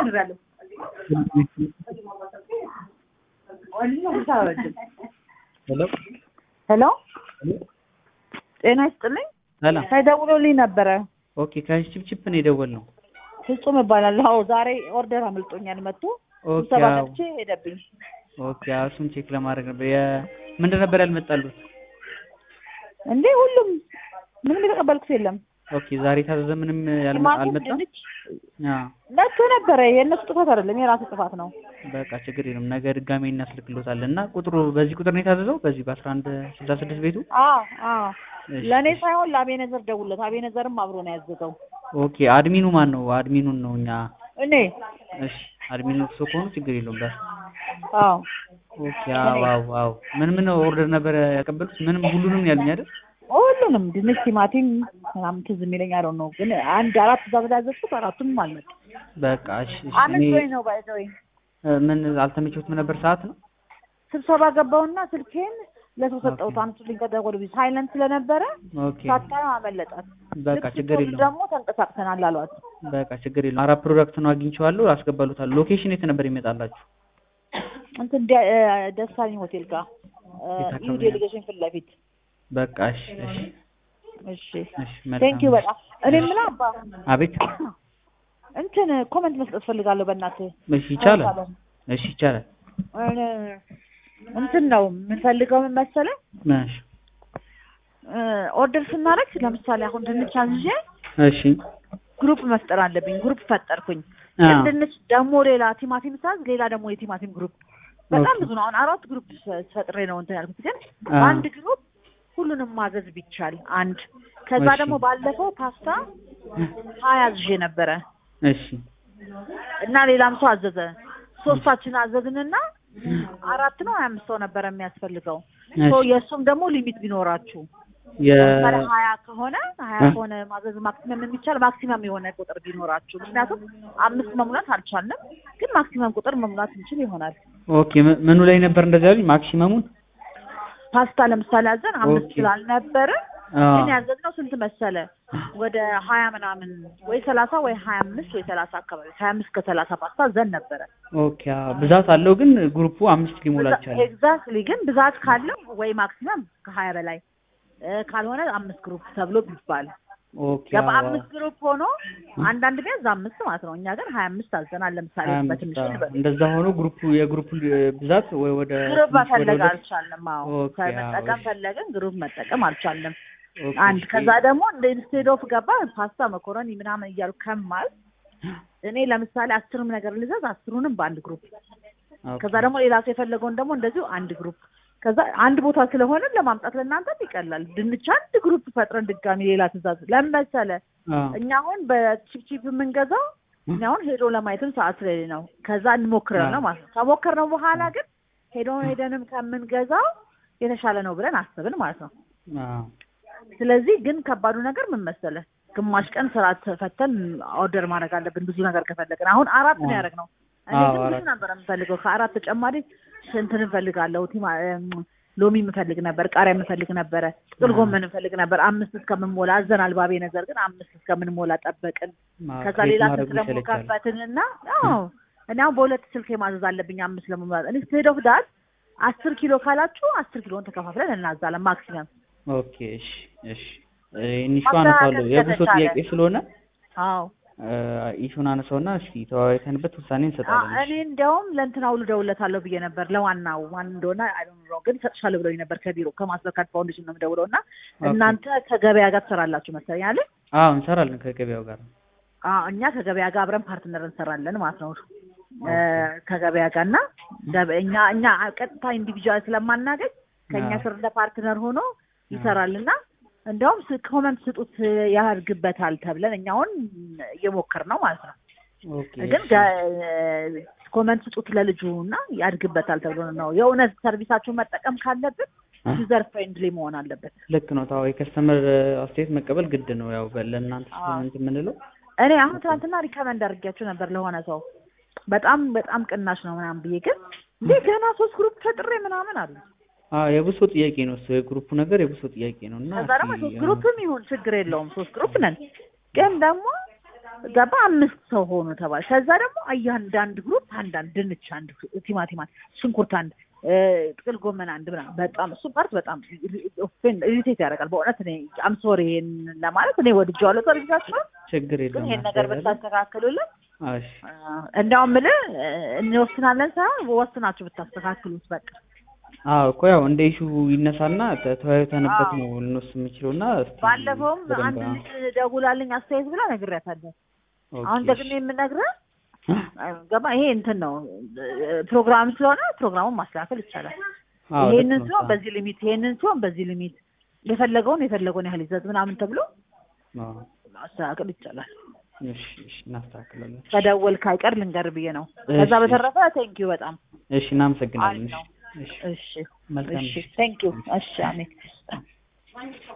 ጀምሬያለሁ። ሄሎ ሄሎ ጤና ይስጥልኝ። ሰላም። ሳይደውሉልኝ ነበረ። ኦኬ ከችፕችፕ ነው የደወልነው። ፍጹም እባላለሁ። አዎ ዛሬ ኦርደር አምልጦኛል መጥቶ ኦኬ ስብሰባ አዎ። ገብቼ ሄደብኝ። ኦኬ አዎ፣ እሱን ቼክ ለማድረግ ነበር። የ- ምንድን ነበር ያልመጣሉት? እንዴ ሁሉም ምንም የተቀበልኩት የለም። ኦኬ ዛሬ ታዘዘ ምንም ያልመ- ቲማቲም፣ አልመጣም? ድንች አዎ መጥቶ ነበረ። የእነሱ ጥፋት አይደለም የራሱ ጥፋት ነው። በቃ ችግር የለም። ነገ ድጋሜ እናስልክሎታለን እና ቁጥሩ በዚህ ቁጥር ነው የታዘዘው? በዚህ በአስራ አንድ ስልሳ ስድስት ቤቱ? አዎ አዎ እሺ፣ ለእኔ እሺ። ሳይሆን ለአቤነዘር ደውለት። አቤነዘርም አብሮ ነው ያዘዘው። ኦኬ አድሚኑ ማን ነው? አድሚኑን ነው እኛ። እኔ እሺ አድሚኑ እርሶ ከሆኑ ችግር የለውም። በስ አዎ ኦኬ አዎ አዎ አዎ። ምን ምን ኦርደር ነበር ያቀበሉት? ምንም ሁሉንም ያሉኝ አይደል? ሁሉንም ድንች፣ ቲማቲም ምናምን ትዝ የሚለኝ አለው ነው። ግን አንድ አራት ትእዛዝ ያዘዝኩት አራቱም አልመጡም። በቃ እሺ እሺ። አመት እኔ ወይ ነው ባይዘወይ እ፣ ምን አልተመቸውትም ነበር ሰዓት ነው? ስብሰባ ገባውና ስልኬን ለሰው ሰጠሁት። አምጡልኝ ከደወሉብኝ ሳይለንት ስለነበረ ኦኬ ሳታየው አመለጣት። በቃ ልክ ችግር ስትወጡ የለውም። ደግሞ ተንቀሳቅሰናል አሏት። በቃ ችግር የለውም። አራት ፕሮዳክት ነው አግኝቼዋለሁ፣ አስገባሉታል። ሎኬሽን የት ነበር ይመጣላችሁ? እንትን ደ- እ፣ ደሳለኝ ሆቴል ጋር የት አካባቢ ዩ ነው? ዴሊጌሽን ፊት ለፊት። በቃ እሺ እሺ እሺ እሺ። መልካም ቴንክ ዩ በጣም እኔ የምለው አባ አቤት። እንትን ኮመንት መስጠት ፈልጋለሁ በእናትህ እሺ ይቻላል። እሺ ይቻላል። እኔ እንትን ነው የምንፈልገው ምን መሰለህ እሺ እ፣ ኦርደር ስናደርግ ለምሳሌ አሁን ድንች አዝዤ እሺ ግሩፕ መፍጠር አለብኝ። ግሩፕ ፈጠርኩኝ። አዎ። ግን ድንች ደግሞ ሌላ ቲማቲም ሳዝ ሌላ ደግሞ የቲማቲም ግሩፕ በጣም ኦኬ። ብዙ ነው። አሁን አራት ግሩፕ ፈ- ፈጥሬ ነው እንትን ያልኩት። ግን አዎ። አንድ ግሩፕ ሁሉንም ማዘዝ ቢቻል አንድ። ከዛ እሺ። ደግሞ ባለፈው ፓስታ ሀያ አዝዤ ነበረ እሺ እና ሌላም ሰው አዘዘ። ሶስታችን አዘዝንና አራት ነው ሀያ አምስት ሰው ነበረ የሚያስፈልገው። ሶ እሺ የእሱም ደግሞ ሊሚት ቢኖራችሁ የ ለምሳሌ ሀያ ከሆነ ሀያ እ? ከሆነ ማዘዝ ማክሲመም የሚቻል ማክሲመም የሆነ ቁጥር ቢኖራችሁ። ምክንያቱም አምስት መሙላት አልቻልንም፣ ግን ማክሲመም ቁጥር መሙላት እንችል ይሆናል። ኦኬ ም- ምኑ ላይ ነበር እንደዚያ ያሉኝ? ማክሲመሙን ፓስታ ለምሳሌ አዘን አምስት ኦኬ። ስላልነበረ አዎ። ግን ያዘዝነው ስንት መሰለ ወደ ሀያ ምናምን ወይ ሰላሳ ወይ ሀያ አምስት ወይ ሰላሳ አካባቢ ሀያ አምስት ከሰላሳ ፓስታ ዘን ነበረ። ኦኬ አዎ። ብዛት አለው ግን ግሩፑ አምስት ሊሞላ ይችላል። ኤግዛክትሊ ግን ብዛት ካለው ወይ ማክሲመም ከሀያ በላይ እ፣ ካልሆነ አምስት ግሩፕ ተብሎ ቢባል ኦኬ ገባ አዎ። አምስት ግሩፕ ሆኖ አንዳንድ ቢያዝ አምስት ማለት ነው። እኛ ግን ሀያ አምስት አዘናል። ለምሳሌ ሀያ አምስት በትንሹ አዎ። ልበል እንደዛ ሆኖ ግሩፑ የግሩፑ ል- ብዛት ወይ ወደ ግሩፕ ትንሽ ወደ መፈለግ ሁለት አልቻልንም። አዎ ኦኬ፣ መጠቀም አዎ፣ ፈለግን ግሩፕ መጠቀም አልቻልንም። ኦኬ፣ አንድ እሺ። ከዛ ደግሞ እንደ ኢንስቴድ ኦፍ ገባ ፓስታ መኮረኒ ምናምን እያሉ ከማል እኔ ለምሳሌ አስርም ነገር ልዘዝ አስሩንም በአንድ ግሩፕ ኦኬ። ከዛ ደግሞ ሌላ ሰው የፈለገውን ደግሞ እንደዚሁ አንድ ግሩፕ ከዛ አንድ ቦታ ስለሆነ ለማምጣት ለእናንተም ይቀላል። ድንች አንድ ግሩፕ ፈጥረን ድጋሚ ሌላ ትእዛዝ ለምን መሰለ አዎ። እኛ አሁን በቺፕቺፕ የምንገዛው እኛ አሁን ሄዶ ለማየትም ሰዓት ስለሌለ ነው። ከዛ እንሞክረው ነው ማለት ነው። ከሞከርነው በኋላ ግን ሄዶ ሄደንም ከምንገዛው የተሻለ ነው ብለን አስብን ማለት ነው። አዎ። ስለዚህ ግን ከባዱ ነገር ምን መሰለህ፣ ግማሽ ቀን ስራ ፈተን ኦርደር ማድረግ አለብን ብዙ ነገር ከፈለግን። አሁን አራት ነው አዎ። ያደረግነው። እኔ አዎ፣ ግን ብዙ አራት። ነበር የምፈልገው። ከአራት ተጨማሪ እንትን እንፈልጋለሁ። ቲማ እም፣ ሎሚ የምፈልግ ነበር፣ ቃሪያ የምፈልግ ነበረ፣ ጥቅል አዎ። ጎመን እንፈልግ ነበር። አምስት እስከምንሞላ አዘናል ባቤ ነገር ግን አምስት እስከምንሞላ ጠበቅን። አዎ፣ ከዛ ክሬት ሌላ ማድረጉ ስልክ ደግሞ ይሰለቻል። ከፈትንና አዎ እኔ አሁን በሁለት ስልክ ማዘዝ አለብኝ አምስት ለመሙላት እኔ ስቴድ ኦፍ ዳት አስር ኪሎ ካላችሁ አስር ኪሎን ተከፋፍለን እናዛለን ማክሲመም ኦኬ እሺ እሺ ኢኒሹ ማስተካከል አነሳለሁ የብሶ ከተቻለ። ጥያቄ ስለሆነ አዎ ኢሹን አነሳውና እስኪ ተወያይተንበት ውሳኔ አ- እንሰጣለን። እኔ እንዲያውም ለእንትና ውሉ ደውለታለሁ ብዬ ነበር ለዋናው ማን እንደሆነ አይዶንሮ ግን ሰጥሻለሁ ብለውኝ ነበር ከቢሮ ከማስተርካርድ ፋውንዴሽን ነው የምደውለው እና ኦኬ። እናንተ ከገበያ ጋር ትሰራላችሁ መሰለኝ አለ አዎ እንሰራለን ከገበያው ጋር አዎ እኛ ከገበያ ጋር አብረን ፓርትነር እንሰራለን ማለት ነው እ፣ ከገበያ ጋር እና ገበ- እኛ እኛ ቀጥታ ኢንዲቪጁዋል ስለማናገኝ ከእኛ አዎ። ስር እንደ ፓርትነር ሆኖ ይሰራል እና እንዲያውም ስ- ኮመንት ስጡት ያድግበታል ተብለን እኛ አሁን እየሞከር ነው ማለት ነው ኦኬ ግን እሺ። ገ- ኮመንት ስጡት ለልጁ እና ያድግበታል ተብሎ ነው። የእውነት ሰርቪሳችሁን መጠቀም ካለብን አ? ዩዘር ፍሬንድሊ መሆን አለበት። ልክ ነው። ታው የከስተመር አስተያየት መቀበል ግድ ነው። ያው በ- ለእናንተ አዎ። ስለሆነ እንትን የምንለው እኔ አሁን ትናንትና ሪከመንድ አድርጊያቸው ነበር ለሆነ ሰው በጣም በጣም ቅናሽ ነው ምናምን ብዬ ግን እንዴ ገና ሶስት ግሩፕ ፈጥሬ ምናምን አሉ። አዎ የብሶ ጥያቄ ነው እሱ የግሩፑ ነገር የብሶ ጥያቄ ነው እና ከዛ ደግሞ እስኪ ሶስት አሁን- ግሩፕም ይሁን ችግር የለውም ሶስት ግሩፕ ነን። ግን ደግሞ ገባ አምስት ሰው ሆኑ ተባለ። ከዛ ደግሞ እያንዳንድ ግሩፕ አንዳንድ ድንች አንድ፣ ቲማቲም አንድ፣ ሽንኩርት አንድ፣ እ፣ ጥቅል ጎመን አንድ ምናምን በጣም እሱ ፓርት በጣም ኢሪቴት ያደርጋል በእውነት እኔ አም ሶሪ ይሄን ለማለት እኔ ወድጄዋለሁ ሰርቪሳችሁን ችግር ግን የለም ይሄን ነገር አስተያየት ብታስተካክሉልን እሺ እንዲያውም ምልህ እንወስናለን ሳይሆን ወስናችሁ ብታስተካክሉት በቃ አዎ እኮ ያው እንደ ኢሹ ይነሳና ተ- ተወያይተንበት አዎ። ነው ልንወስድ የምንችለው እና እስቲ ባለፈውም በደንብ አንድ አዎ። ልጅ ደውላልኝ አስተያየት ብላ ነግሬያታለሁ። ኦኬ፣ አሁን እሺ። ደግሜ የምነግርህ ገባ ይሄ እንትን ነው ፕሮግራም ስለሆነ ፕሮግራሙን ማስተካከል ይቻላል። አዎ ልክ ይሄንን ነው። ሲሆን በዚህ ሊሚት ይሄንን ሲሆን በዚህ ሊሚት የፈለገውን የፈለገውን ያህል ይዘት ምናምን ተብሎ አዎ። ማስተካከል ይቻላል። እሺ እሺ እናስተካክላለን። ከደወልክ አይቀር ልንገር ብዬ ነው። ከዛ እሺ። በተረፈ ቴንኪዩ በጣም እሺ እናመሰግናለን። አሪፍ ነው። እሺ እሺ መልካም እሺ ቴንኪዩ እሺ አሜን